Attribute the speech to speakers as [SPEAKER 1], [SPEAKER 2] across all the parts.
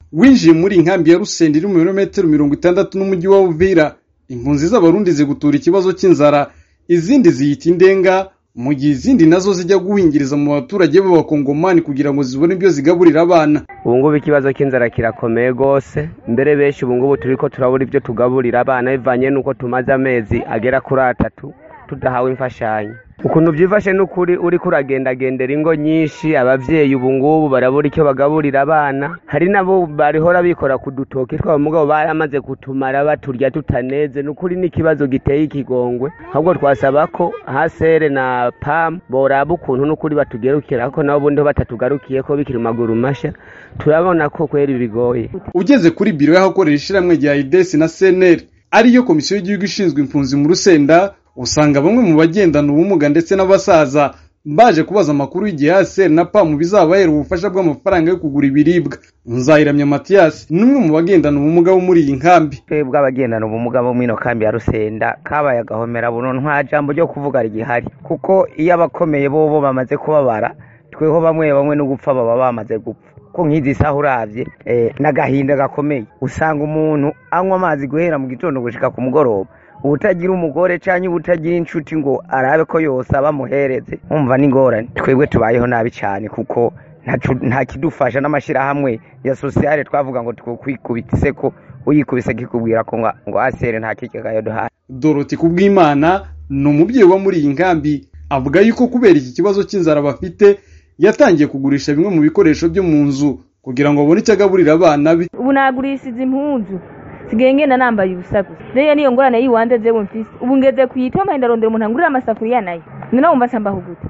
[SPEAKER 1] winjiye muri inkambi ya rusenda iri mu birometero mirongo itandatu n'umujyi wa uvira impunzi z'abarundi zigutura ikibazo cy'inzara izindi ziyita indenga mu gihe izindi nazo zijya guhingiriza mu baturage b'abakongomani kugira ngo zibone ibyo zigaburira abana
[SPEAKER 2] ubu ngubu ikibazo cy'inzara kirakomeye rwose mbere benshi ubu ngubu turi ko turabura ibyo tugaburira abana bivanye n'uko tumaze amezi agera kuri atatu tudahawe imfashanyo ukuntu byifashe n'ukuri uri kuragendagendera ingo nyinshi ababyeyi ubu ngubu barabura icyo bagaburira abana hari nabo barihora bikora ku dutoki twabo mugabo baramaze kutumara baturya tutaneze n'ukuri n'ikibazo giteye ikigongwe ahubwo twasaba ko hasere na pam boraba ukuntu n'ukuri batugerukira ko nabo ubundi batatugarukiye ko bikiri maguru mashya turabona ko kweri bigoye
[SPEAKER 1] ugeze kuri biro y'ahakorera ishyirahamwe rya idesi na seneri ariyo komisiyo y'igihugu ishinzwe impunzi mu rusenda usanga bamwe mu bagendana ubumuga ndetse n'abasaza baje kubaza amakuru y'igihe haseri na pamu bizabahera ubufasha bw'amafaranga yo kugura ibiribwa nzayiramya matiyasi ni umwe mu bagendana ubumuga bo muri iyi nkambi
[SPEAKER 3] twebwe abagendana ubumuga bo muri ino kambi ya rusenda kabaye agahomera buno nta jambo ryo kuvuga rigihari kuko iyo abakomeye bobo bamaze kubabara tweho bamwe bamwe no gupfa baba bamaze gupfa ko nk'izi saha uravye n'agahinda gakomeye usanga umuntu anywa amazi guhera mu gitondo gushika ku mugoroba ubutagira umugore cyangwa ubutagira inshuti ngo arabe ko yose abamuhereze umva n'ingorane twebwe tubayeho nabi cyane kuko nta kidufasha n'amashyirahamwe ya sosiyale twavuga ngo twikubitse ko uyikubise kikubwira ko ngo asere nta kigagayo duhaye
[SPEAKER 1] doroti kubw'imana ni umubyeyi uba muri iyi nkambi avuga yuko kubera iki kibazo cy'inzara bafite yatangiye kugurisha bimwe mu bikoresho byo mu nzu kugira ngo abone icyo agaburira abana be
[SPEAKER 4] ubu nagurishije impunzu sigaye ngenda nambaye ubusa gusa rero niyo ngorane y'iwanze jewe mfise ubu ngeze kuyitoma ndarondera umuntu angurira amasafuriya nayo noneho wumva nshambaho gute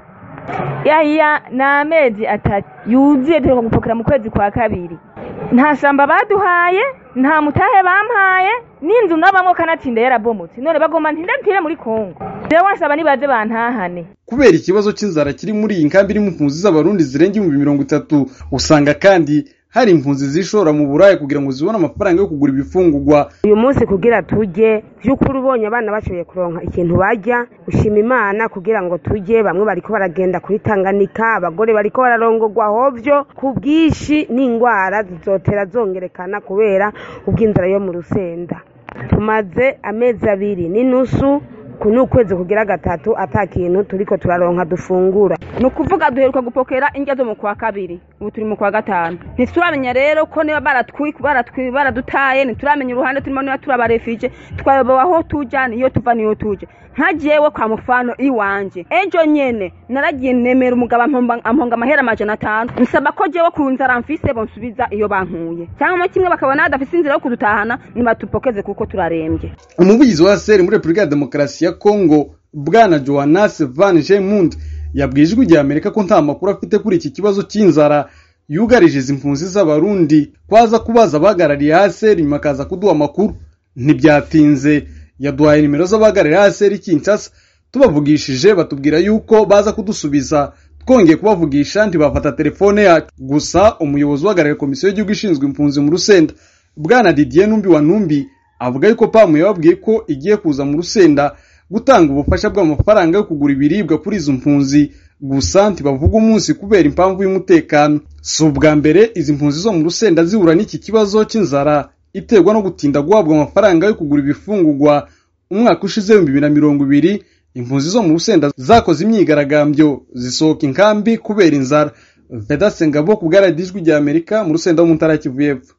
[SPEAKER 4] yahiya ni amezi atatu yuzuye duheruka gupokera mu kwezi kwa kabiri nta shamba baduhaye nta mutahe bampaye n'inzu nabamwo kanatsinda yarabomotse none bagomba ntindapfire muri kongo rero wasaba nibaze bantahane
[SPEAKER 1] kubera ikibazo cy'inzara kiri muri iyi nkambi irimo impunzi z'abarundi zirenga ibihumbi mirongo itatu usanga kandi hari impunzi zishora mu buraya kugira ngo zibone amafaranga yo kugura ibifungurwa
[SPEAKER 5] uyu munsi kugira tujye by'ukuri ubonye abana bashoboye kuronka ikintu bajya ushima imana kugira ngo tujye bamwe bariko baragenda kuri tanganika abagore bariko bararongorwa hovyo ku bwinshi n'indwara zizotera zongerekana kubera ubw'inzara yo mu rusenda tumaze amezi abiri n'inusu ku ni ukwezi kugira gatatu ata kintu turiko turaronka dufungura
[SPEAKER 4] ni ukuvuga duheruka gupokera indya zo mu kwa kabiri ubu turi mu kwa gatanu ntituramenya rero ko niba baradutaye ntituramenya uruhande turimo niba turabarefije twayobowe aho tujya niyo tuva niyo tujya nka jewe kwa mufano iwanje ejo nyene naragiye nemera umugabo amponga amahera amajana atanu nsaba ko jewe ku nzara mfise bonsubiza iyo bankuye cyangwa kimwe bakabona badafise inzira yo kudutahana nibatupokeze kuko turarembye
[SPEAKER 1] umuvugizi wa seri muri repubulika ya demokarasi ya kongo bwana johannes van gemund yabwiye ijwi rya amerika ko nta makuru afite kuri iki kibazo cy'inzara yugarije izi mpunzi z'abarundi kwaza kubaza abahagarariye haseri nyuma akaza kuduha amakuru ntibyatinze yaduhaye nimero z'abahagarariye haseri kinshasa tubavugishije batubwira yuko baza kudusubiza twongeye kubavugisha ntibafata telefone yacu gusa umuyobozi uhagarariye komisiyo y'igihugu ishinzwe impunzi mu rusenda bwana didier numbi wa numbi avuga yuko pamu yababwiye ko igiye kuza mu rusenda gutanga ubufasha bw'amafaranga yo kugura ibiribwa kuri izo mpunzi gusa ntibavuga umunsi kubera impamvu y'umutekano si ubwa mbere izi mpunzi zo mu rusenda zihura n'iki kibazo cy'inzara iterwa no gutinda guhabwa amafaranga yo kugura ibifungurwa umwaka ushize w'ibihumbi bibiri na mirongo ibiri impunzi zo mu rusenda zakoze imyigaragambyo zisohoka inkambi kubera inzara vedase ngabo ku bwaradijwi rya amerika mu rusenda wo mu ntara ya kivu y'epfo